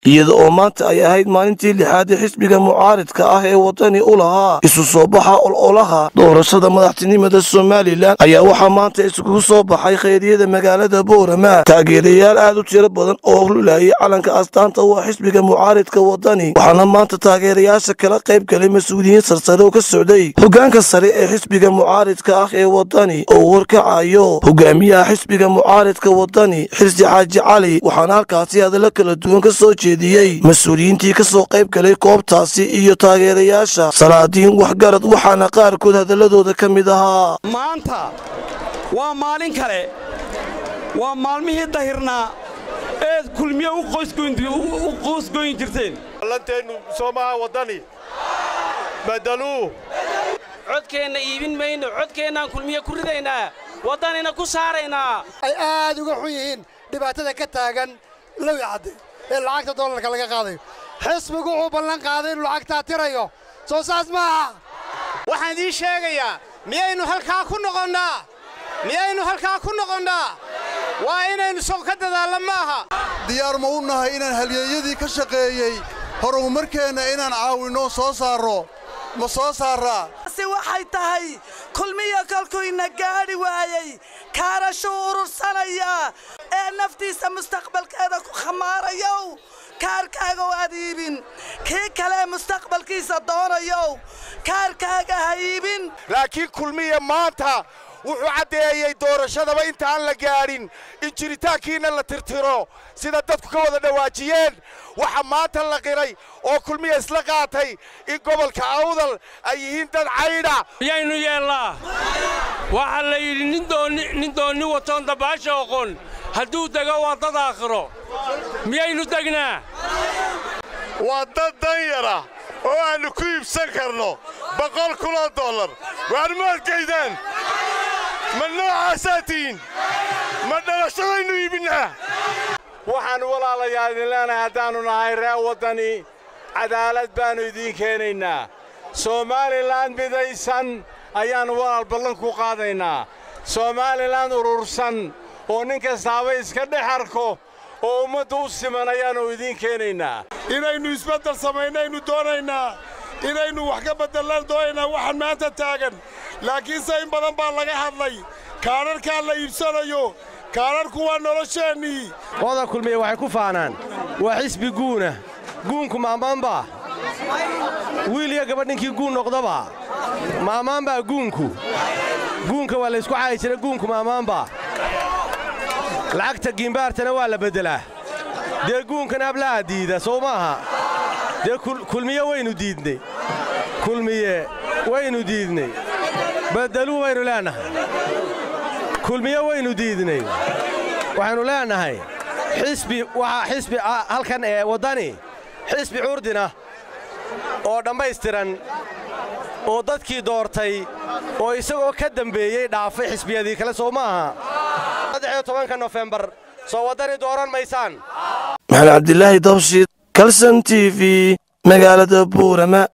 iyada oo maanta ay ahayd maalintii lixaad ee xisbiga mucaaridka ah ee wadani u lahaa isu soo baxa ololaha doorashada madaxtinimada somalilan ayaa waxaa maanta isugu soo baxay khayriyada magaalada boorama taageerayaal aad u tiro badan oo lulayay calanka astaanta u ah xisbiga mucaaridka wadani waxaana maanta taageerayaasha kala qayb galay mas-uuliyiin sarsare oo ka socday hogaanka sare ee xisbiga mucaaridka ah ee wadani oo warkacayo hogaamiyaha xisbiga mucaaridka wadani xirsi xaaji cali waxaana halkaasi hadallo kala duwan ka soo jeediyey mas-uuliyiintii ka soo qayb galay goobtaasi iyo taageerayaasha salaadiin waxgarad waxaana qaarkood hadaladooda ka mid ahaa maanta waa maalin kale waa maalmihii dahirnaa eed kulmiye u qoosgoyn jirteen lanteennu soomaha waddani badaluu codkeenna iibin mayno codkeennaan kulmiye ku ridaynaa waddanina ku saaraynaa ay aad uga xun yihiin dhibaatada ka taagan lowi cadde ee lacagta dollarka laga qaadayo xisbigu wuxuu ballan qaaday inuu lacagtaa tirayo soo saas maaha waxaan idiin sheegayaa miyaynu halkaa ku noqonnaa miyaynu halkaa ku noqonnaa waa inaynu sow ka dadaallo maaha diyaar ma u nahay inaan halyeeyadii ka shaqeeyey horumarkeenna inaan caawinno soo saarro ma soo saarraa si waxay tahay kulmiya kolkuyna gaadhi waayey kaarashuu urursanaya ee naftiisa mustaqbalkeeda ku khamaarayow kaarkaaga aad iibin kii kale mustaqbalkiisa doonayow kaarkaaga ha iibin laakiin kulmiya maanta wuxuu caddeeyey doorashadaba intaan la gaadhin in jiritaankiinna la tirtiro sida dadku ka wada dhawaajiyeen waxa maanta la qiray oo kulmiya isla qaatay in gobolka awdal ay yihiin dad caydha miyaynu yeellaa waxaa la yidhi nin doonni watoon dabaasha oqon hadduu dego waa dad aakhiro miyaynu degnaa waa dad danyara oo aannu ku iibsan karno boqol kunoo dollar waar ma adkaydaan ma noocaasaa tihiin ma dhalashadaynu iibinnaa waxaannu walaalayaa idin leenahay haddaannu nahay reer waddani cadaalad baannu idiin keenaynaa somaalilan midaysan ayaannu walaal ballan ku qaadaynaa somaalilan urursan oo nin kastaaba iska dhex arko oo ummadda u siman ayaannu idiin keenaynaa inaynu isbeddel samaynaynu doonaynaa inaynu wax ka beddellaan doonaynaa waxaan maanta taagan laakiinse in badan baa laga hadlay kaadharkaa la iibsanayo kaadharku waa nolosheennii qooda kulmiya waxay ku faanaan waa xisbi guuna guunku maamaanbaa wiil iyo gabadh ninkii guun noqdaba maamaanbaa guunku guunka waa laysku caayi jira guunku maamaanbaa lacagta giimbaartana waa la beddelaa dee guunkan ablaha diida sow maaha dee kulmiye waynu diidnay kulmiye waynu diidnay beddeluu waynu leennahay kulmiye waynu diidnay waxaynu leennahay xisbi waxaa xisbi halkan ee waddani xisbi curdina oo dhammaystiran oo dadkii doortay oo isagoo ka dembeeyey dhaafay xisbiyadii kale soo maaha saddexiyo tobanka nofembar soo waddani dooran maysaan maxamed cabdilaahi dabshiid kalson t v magaalada buurama